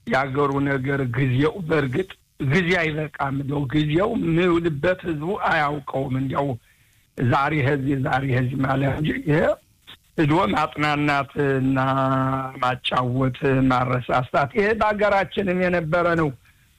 የአገሩ ነገር ጊዜው በእርግጥ ጊዜ አይበቃም ነው ጊዜው የሚውልበት ህዝቡ አያውቀውም። እንዲያው ዛሬ ህዚህ ዛሬ ህዚህ ማለት እንጂ ይሄ ሂዶ ማጥናናት እና ማጫወት ማረሳሳት ይሄ በሀገራችንም የነበረ ነው።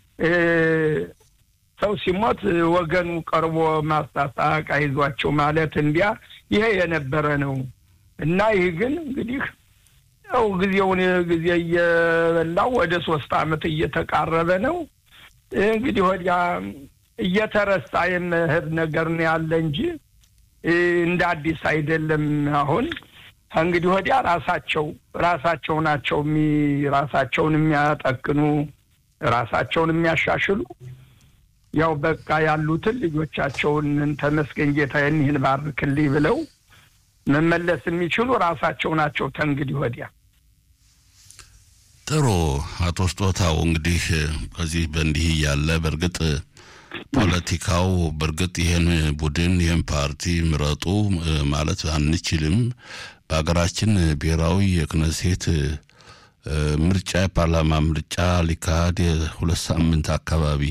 ሰው ሲሞት ወገኑ ቀርቦ ማስታሳቅ አይዟቸው ማለት እንዲያ ይሄ የነበረ ነው እና ይህ ግን እንግዲህ ያው ጊዜውን ጊዜ እየበላው ወደ ሶስት አመት እየተቃረበ ነው። እንግዲህ ወዲያ እየተረሳ የመሄድ ነገር ነው ያለ እንጂ እንደ አዲስ አይደለም። አሁን እንግዲህ ወዲያ ራሳቸው ራሳቸው ናቸው ራሳቸውን የሚያጠቅኑ ራሳቸውን የሚያሻሽሉ ያው በቃ ያሉትን ልጆቻቸውን ተመስገን ጌታዬን ይህን ባርክልኝ ብለው መመለስ የሚችሉ ራሳቸው ናቸው። ተንግዲህ ወዲያ ጥሩ አቶ ስጦታው እንግዲህ ከዚህ በእንዲህ እያለ በእርግጥ ፖለቲካው በእርግጥ ይህን ቡድን ይህን ፓርቲ ምረጡ ማለት አንችልም። በሀገራችን ብሔራዊ የክነሴት ምርጫ የፓርላማ ምርጫ ሊካሄድ ሁለት ሳምንት አካባቢ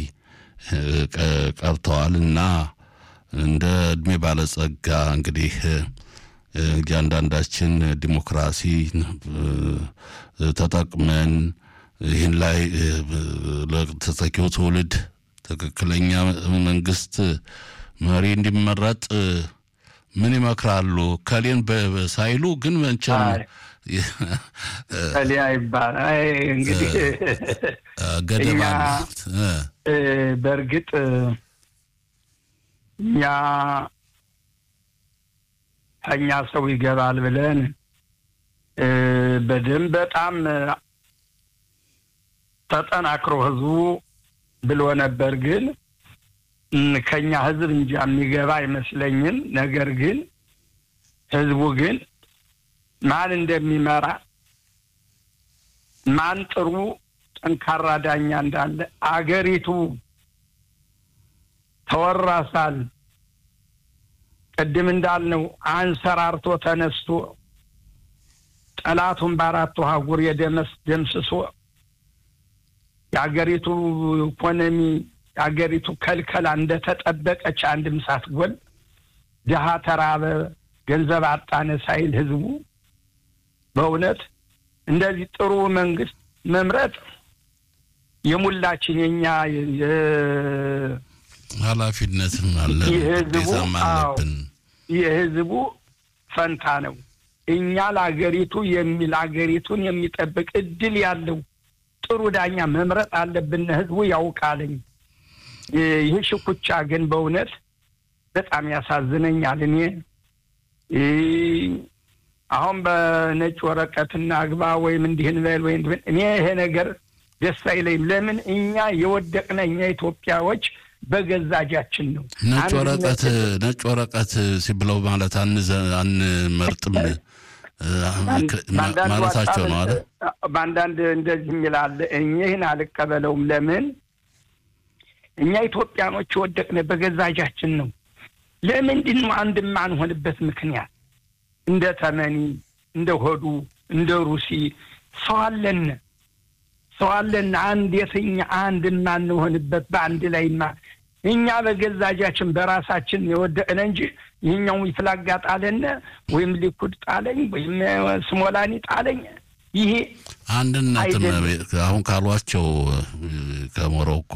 ቀርተዋል እና እንደ እድሜ ባለጸጋ እንግዲህ እያንዳንዳችን ዲሞክራሲ ተጠቅመን ይህን ላይ ለተተኪው ትውልድ ትክክለኛ መንግስት መሪ እንዲመረጥ ምን ይመክራሉ? ከሌን ሳይሉ ግን መቼም ከሊያ ይባላል እንግዲህ ገደባ በእርግጥ እኛ ከኛ ሰው ይገባል ብለን በደንብ በጣም ተጠናክሮ ህዝቡ ብሎ ነበር። ግን ከኛ ህዝብ እንጂ የሚገባ አይመስለኝም። ነገር ግን ህዝቡ ግን ማን እንደሚመራ ማን ጥሩ ጠንካራ ዳኛ እንዳለ አገሪቱ ተወራሳል። ቅድም እንዳልነው አንሰራርቶ ተነስቶ ጠላቱን በአራቱ አህጉር የደመስ ደምስሶ የአገሪቱ ኢኮኖሚ የአገሪቱ ከልከላ እንደተጠበቀች አንድም ሳትጎል ድሀ ተራበ፣ ገንዘብ አጣነ ሳይል ህዝቡ በእውነት እንደዚህ ጥሩ መንግስት መምረጥ የሙላችን የኛ ኃላፊነትም አለ ግዴታም አለብን። የህዝቡ ፈንታ ነው። እኛ ለአገሪቱ የሚል አገሪቱን የሚጠብቅ እድል ያለው ጥሩ ዳኛ መምረጥ አለብን። ህዝቡ ያውቃልኝ። ይህ ሽኩቻ ግን በእውነት በጣም ያሳዝነኛል። እኔ አሁን በነጭ ወረቀት እናግባ ወይም እንዲህን በል ወይም እኔ ይሄ ነገር ደስ አይለኝም። ለምን እኛ የወደቅነ እኛ ኢትዮጵያዎች በገዛ እጃችን ነው። ነጭ ወረቀት ነጭ ወረቀት ሲብለው ማለት አንመርጥም ማለታቸው ነው አለ። በአንዳንድ እንደዚህ የሚላለ ይህን አልቀበለውም። ለምን እኛ ኢትዮጵያኖች የወደቅነ በገዛ እጃችን ነው። ለምንድን ነው አንድ የማንሆንበት ምክንያት? እንደ ተመኒ፣ እንደ ሆዱ፣ እንደ ሩሲ ሰው አለን ሰው አለን። አንድ የትኛ አንድ የማንሆንበት በአንድ ላይማ እኛ በገዛ እጃችን በራሳችን የወደቅነ እንጂ ይህኛው ይፍላጋ ጣለነ ወይም ሊኩድ ጣለኝ ወይም ስሞላኒ ጣለኝ ይሄ አንድነትም አሁን ካሏቸው ከሞሮኮ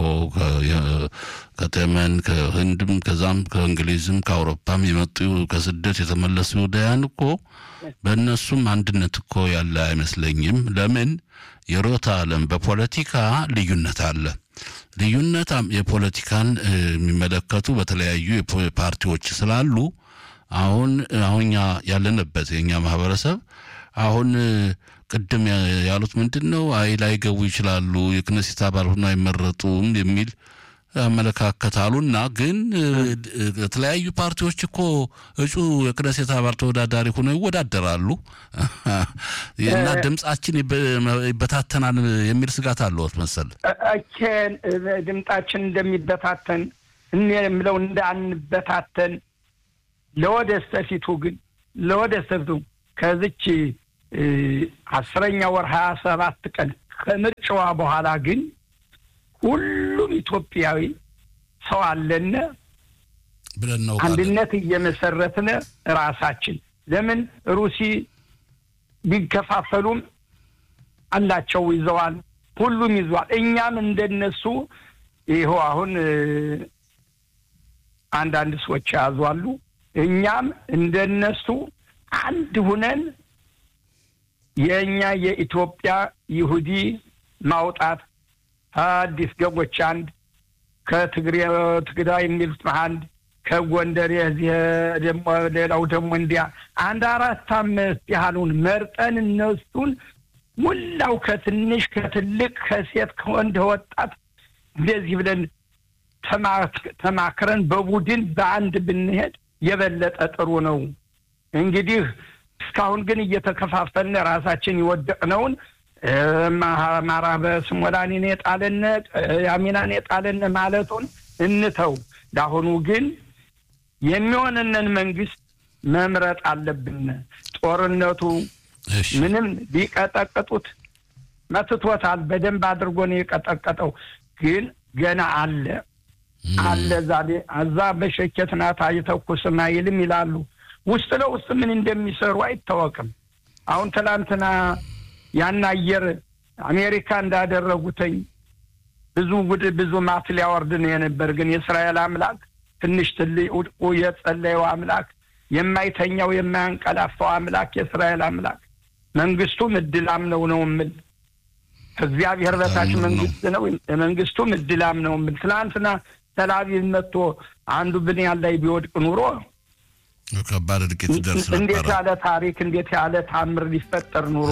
ከቴመን ከህንድም ከዛም ከእንግሊዝም ከአውሮፓም የመጡ ከስደት የተመለሱ ይሁዳያን እኮ በእነሱም አንድነት እኮ ያለ አይመስለኝም። ለምን የሮታ ዓለም በፖለቲካ ልዩነት አለ። ልዩነት የፖለቲካን የሚመለከቱ በተለያዩ ፓርቲዎች ስላሉ አሁን አሁን ያለንበት የእኛ ማህበረሰብ አሁን ቅድም ያሉት ምንድን ነው? አይ ላይገቡ ይችላሉ፣ የክነሴት አባል ሆኖ አይመረጡም የሚል አመለካከት አሉና ግን የተለያዩ ፓርቲዎች እኮ እጩ የክነሴት አባል ተወዳዳሪ ሆነው ይወዳደራሉ እና ድምጻችን ይበታተናል የሚል ስጋት አለዎት መሰል። እኬን ድምጣችን እንደሚበታተን እኔ የምለው እንዳንበታተን ለወደስተፊቱ ግን ለወደስተፊቱ ከዚች አስረኛ ወር ሀያ ሰባት ቀን ከምርጫዋ በኋላ ግን ሁሉም ኢትዮጵያዊ ሰው አለነ ብለን ነው አንድነት እየመሰረትነ ራሳችን ለምን ሩሲ ቢከፋፈሉም አላቸው ይዘዋል፣ ሁሉም ይዘዋል። እኛም እንደነሱ ይኸው አሁን አንዳንድ ሰዎች ያዟሉ። እኛም እንደነሱ አንድ ሁነን የእኛ የኢትዮጵያ ይሁዲ ማውጣት አዲስ ገቦች አንድ ከትግሬ ትግራይ የሚሉት አንድ ከጎንደር የዚህ ደግሞ ሌላው ደግሞ እንዲያ አንድ አራት አምስት ያህሉን መርጠን እነሱን ሙላው ከትንሽ ከትልቅ ከሴት ከወንድ ወጣት እንደዚህ ብለን ተማክረን በቡድን በአንድ ብንሄድ የበለጠ ጥሩ ነው። እንግዲህ እስካሁን ግን እየተከፋፈልን ራሳችን የወደቅነውን አማራ በስሞላኒን የጣለን ያሚናን የጣለን ማለቱን እንተው። ለአሁኑ ግን የሚሆንንን መንግስት መምረጥ አለብን። ጦርነቱ ምንም ቢቀጠቅጡት መትቶታል። በደንብ አድርጎ ነው የቀጠቀጠው። ግን ገና አለ አለ ዛሬ እዛ በሸኬት ናት አይተኩስም አይልም ይላሉ። ውስጥ ለውስጥ ምን እንደሚሰሩ አይታወቅም። አሁን ትላንትና ያን አየር አሜሪካ እንዳደረጉትኝ ብዙ ጉድ ብዙ ማት ሊያወርድ ነው የነበር። ግን የእስራኤል አምላክ ትንሽ ትልቁ የጸለየው አምላክ የማይተኛው የማያንቀላፋው አምላክ የእስራኤል አምላክ መንግስቱም እድላም ነው ነው የምል ከእግዚአብሔር በታች መንግስት ነው። መንግስቱም እድላም ነው የምል ትናንትና ተላቪቭ መጥቶ አንዱ ብንያን ላይ ቢወድቅ ኑሮ ከባድ እድቂት ደርስ ነበረ። እንዴት ያለ ታሪክ እንዴት ያለ ታምር ሊፈጠር ኑሮ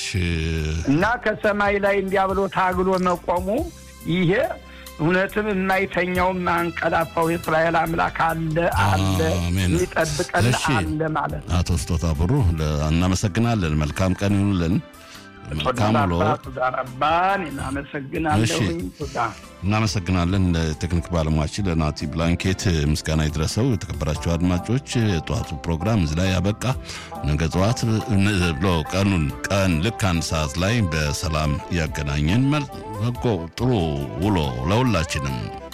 እና ከሰማይ ላይ እንዲያ ብሎ ታግሎ መቆሙ ይሄ እውነትም የማይተኛው የማያንቀላፋው የእስራኤል አምላክ አለ አለ የሚጠብቀን አለ ማለት ነው። አቶ ስጦታ ብሩ እናመሰግናለን። መልካም ቀን ይሁንልን። መልካም ውሎ። ዳረባን እናመሰግናለሁኝ። እናመሰግናለን። ለቴክኒክ ባለሙያችን ለናቲ ብላንኬት ምስጋና ይድረሰው። የተከበራቸው አድማጮች የጠዋቱ ፕሮግራም እዚህ ላይ ያበቃ። ነገ ጠዋት ብሎ ቀኑን ቀን ልክ አንድ ሰዓት ላይ በሰላም ያገናኘን። ጥሩ ውሎ ለሁላችንም።